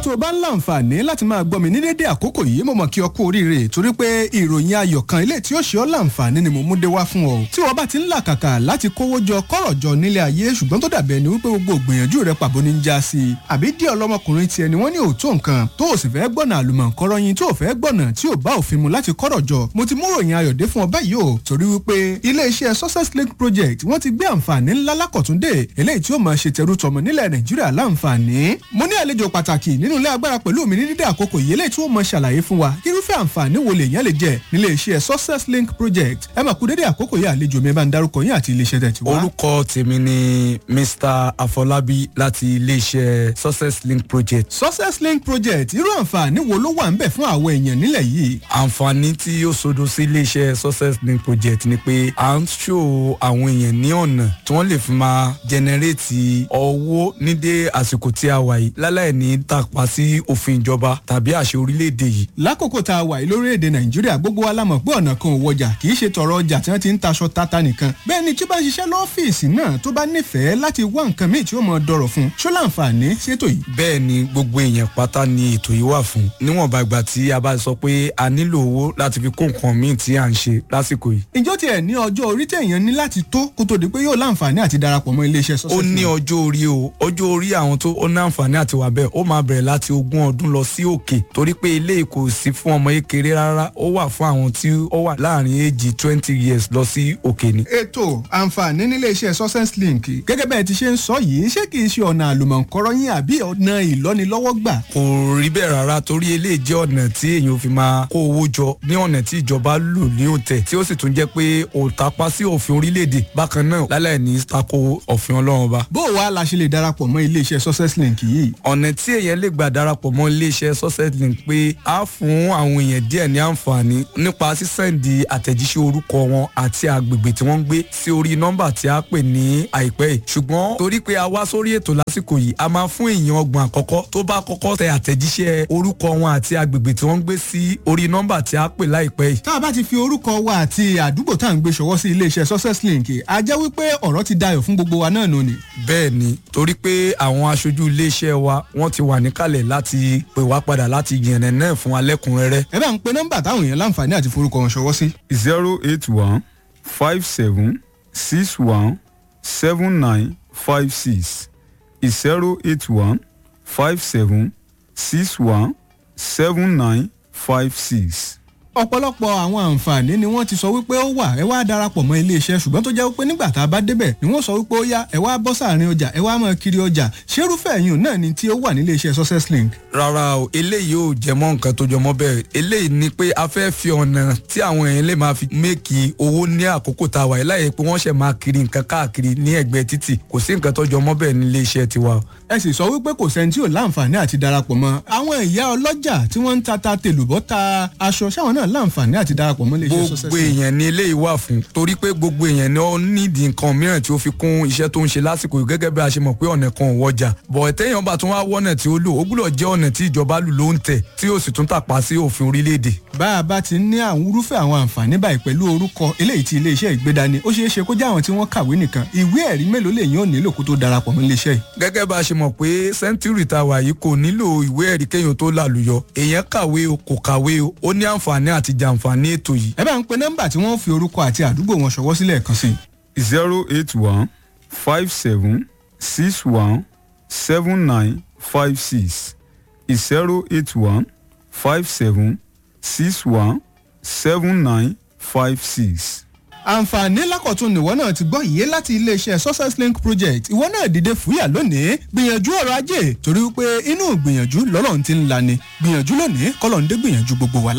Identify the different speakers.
Speaker 1: tó o bá ń láǹfààní láti máa gbọ́ mi ní dédé àkókò yìí mo mọ̀ kí ọ kú oríire torí pé ìròyìn ayọ̀ kan ilé tí ó ṣe ọ́ láǹfààní ni mo mú dé wá fún ọ. tí wọ́n bá ti ń làkàkà láti kówó jọ kọ́rọ̀ jọ nílé ayé ṣùgbọ́n tó dàbí ẹni wípé gbogbo ìgbìyànjú rẹ pàbó ní já sí i. àbí díẹ̀ ọlọ́mọkùnrin tiẹ̀ ni wọ́n ní òótọ́ nǹkan tó o sì fẹ́ gbọ́nà àlùmọ̀ǹkọ́rọ́ yín tó o fẹ́ gbọ́nà tí ò bá òfin mu láti kọ́rọ̀ jọ. mo ti mú ròyìn ayọ̀ dé fún ọ báyìí o torí wípé ilé-iṣẹ́ success link project wọ́n ti gbé àǹfààní ńlá lákọ̀túndé eléyìí tí ó máa ṣe tẹrú tọmọ nílẹ̀ nàìjíríà láǹfààní. mo ní àlejò pàtàkì nínú ilé agbára pẹ̀lú mi ní dídé àkókò yìí eléyìí tí ó mọ ṣàlàyé fún wa irúfẹ́ àǹfààní wo lèèyàn lè jẹ nílé iṣẹ́ success link project ẹ máa kú dédé àkókò yìí àlejò mi bá ń darúkọ yín àti iléeṣẹ́ tẹ̀ tí wá.
Speaker 2: orúkọ tèmi ni mr afọlábí láti iléeṣẹ́ success link project.
Speaker 1: success link project irú àǹfààní wo ló wà ń bẹ̀ fún àwọn èèyàn nílẹ̀ yìí.
Speaker 2: àǹfààní tí ó sodo sí iléeṣẹ́ success link project ni pé à ń ṣò àwọn èèyàn ní ọ̀nà tí wọ́n lè fi máa jẹnẹrétì owó nídé àsìkò tí a wà yìí láláì ní tàpá sí òfin ìjọba tàbí àṣẹ orílẹ̀-èdè yìí.
Speaker 1: lákòókò tá a wà yìí lórílẹ̀‐èdè nàìjíríà gbogbo wa la mọ̀ pé ọ̀nà kan ò wọjà kì í ṣe tọrọ ọjà tí wọ́n ti ń taṣọ tata nìkan bẹ́ẹ̀ ni tí ó bá ń ṣiṣẹ́ lọ́fíìsì náà tó bá nífẹ̀ẹ́ láti wá nǹkan míì tí ó mọ̀ dọ̀rọ̀ fún ṣó láǹfààní ṣètò yìí.
Speaker 2: bẹ́ẹ̀ ni gbogbo èèyàn pátá ni ètò yìí wà fún níwọ̀nba ìgbà tí a bá sọ pé a nílò owó láti fi kó nǹkan míì tí à ń ṣe lásìkò yìí.
Speaker 1: ìjọ tiẹ̀ ní ọjọ́ orí tẹ̀yàn ní láti tó kó tó di pé yóò láǹfààní àti darapọ̀ mọ́ iléeṣẹ́ sọ́sẹ̀.
Speaker 2: ó ní ọjọ́ orí o ọjọ́ orí àwọn tó ó ní àǹfààní àti wà bẹ́ẹ̀ ó máa bẹ̀rẹ̀ láti ogún ọdún lọ sí òkè torí pé ilé kò sí fún ọmọ kékeré rárá ó wà fún àwọn tí ó wà láàrin èjì twenty years lọ sí òkè ni.
Speaker 1: ètò àǹfààní nílé iṣẹ́ success link gẹ́gẹ́ bẹ́ẹ̀ ti ṣe ń sọ yìí ṣé kìí ṣe ọ̀nà àlùmọ̀ǹkọ́rọ́ yín àbí ọ̀nà ìlọ́nilọ́wọ́gbà.
Speaker 2: kò rí bẹ́ẹ̀ rárá torí eléyìí jẹ́ ọ̀nà tí èèyàn fi máa kó owó jọ ní ọ̀nà tí ìjọba lò ní òǹtẹ̀ tí ó sì tún jẹ́ pé òǹtapá sí òfin orílẹ̀-èdè bákan náà lálẹ́ ní tako òfin ọlọ́run ọba.
Speaker 1: bó o wá la ṣe lè darapọ̀ mọ́ ilé iṣẹ́ success link yìí.
Speaker 2: ọ̀nà tí èèyàn lè gbà darapọ̀ mọ́ ilé iṣẹ́ success link pé á fún àwọn èèyàn díẹ̀ ní àǹfààní nípa sísẹ́ǹdì àtẹ̀jíṣẹ́ orúkọ wọn àti àgbègbè tí wọ́n ń gbé sí orí nọ́mbà tí a pè ní àìpẹ́ yìí ṣùgbọ́n torí pé a wá sórí ètò lásìkò yìí a máa fún èèyàn ọgbọ̀n àkọ́kọ́ tó bá kọ́kọ́ tẹ àtẹ̀jíṣẹ́ orúkọ wọn àti àgbègbè tí wọ́n ń gbé sí orí nọ́mbà tí a pè láìpẹ́ yìí.
Speaker 1: tá a bá ti fi orúkọ wa àti àdúgbò tá à ń gbé ṣọwọ́ sí ilé iṣẹ́ success link a jẹ́ wípé ọ̀rọ̀ ti dayọ̀ fún gbogbo wa náà nù ni.
Speaker 2: bẹ́ẹ̀ ni torí pé àwọn aṣojú iléeṣẹ́ wa wọ́n ti wà níkàlẹ̀ láti pè wá padà láti yànnà náà fún alẹ́kùnrẹ́rẹ́.
Speaker 1: ẹ bá ń pe nọ́mbà táwọn èèyàn láǹfààní àti forúkọ wọn ṣọwọ́ sí.
Speaker 3: zero eight one five seven six one seven nine five six zero eight one five seven six one seven nine five six
Speaker 1: ọ̀pọ̀lọpọ̀ àwọn àǹfààní ni wọ́n ti sọ wípé ó wà ẹ wá darapọ̀ mọ́ iléeṣẹ́ ṣùgbọ́n tó jẹ́ wípé nígbà tá a bá débẹ̀ ni wọ́n sọ wípé ó yá ẹ wá bọ́ sáàrin ọjà ẹ wá máa kiri ọjà ṣerúfẹ́ ẹ̀yìn náà ni tí ó wà nílé iṣẹ́ success link.
Speaker 2: rárá o eléyìí ò jẹ mọ́ nǹkan tó jọmọ́ bẹ́ẹ̀ eléyìí ni pé a fẹ́ fi ọ̀nà tí àwọn èèyàn lè máa fi méèkì owó ní àkókò tá a wà láyé pé wọ́n ṣẹ̀ máa kiri nǹkan káàkiri ní ẹ̀gbẹ́ títì kò sí nǹkan tó jọmọ́ bẹ́ẹ̀ nílé iṣẹ́ tiwa.
Speaker 1: ẹ sì sọ wípé kò sẹ́ni tí ò láǹfààní àti darapọ̀ mọ́ àwọn ìyá ọlọ́jà tí wọ́n ń ta ta tèlùbọ́ ta aṣọ sáwọn náà láǹfààní àti darapọ̀ mọ́ iléeṣẹ́ success
Speaker 2: gbogbo èèyàn ni eléyìí wà fún torí pé gbogbo èèyàn ni ó nídìí nǹkan mìíràn tí ó fi kún iṣẹ́ tó ń ṣe lásìkò yìí gẹ́gẹ́ bí a ṣe mọ̀ pé ọ̀nà kan ò wọjà bọ̀ ẹ̀tẹ́yàn bá tún wá wọ́nà tí ó lò ó gbúdọ̀ jẹ́ ọ̀nà tí ìjọba lù ló ń tẹ̀ tí ó sì tún tàpá sí òfin orílẹ̀-èdè.
Speaker 1: bá a bá ti ní àwọn irúfẹ́ àwọn àǹfààní báyìí pẹ̀lú orúkọ eléyìí tí iléeṣẹ́ ìgbédani ó ṣeé ṣe kó jẹ́ àwọn tí wọ́n kàwé nìkan ìwé ẹ̀rí mélòó lè yàn nílò kó tó darapọ̀ mọ́ iléeṣẹ́ yìí.
Speaker 2: gẹ́gẹ́ bá a ṣe mọ̀ pé sẹ́ńtúrì tá a wà yìí kò nílò ìwé ẹ̀rí kéèyàn tó lálùyọ èèyàn kàwé o kò kàwé o ó ní àǹfààní àti jàǹfààní ètò yìí.
Speaker 1: ẹ bá ń pe nọ́mbà tí wọ́n fi orúkọ àti àdúgbò wọn ṣọwọ́ sílẹ̀ kan sí.
Speaker 3: zero eight one five seven six one seven nine five six zero eight one five seven six one seven nine five six
Speaker 1: àǹfààní lákọ̀tún nìwọ náà ti gbọ́ yìí láti iléeṣẹ́ success link project ìwọ náà dìde fúyà lónìí gbìyànjú ọrọ̀ ajé torí pé inú gbìyànjú lọ́lọ́run ti ń lani gbìyànjú lónìí kọ́lọ́run dé gbìyànjú gbogbo wa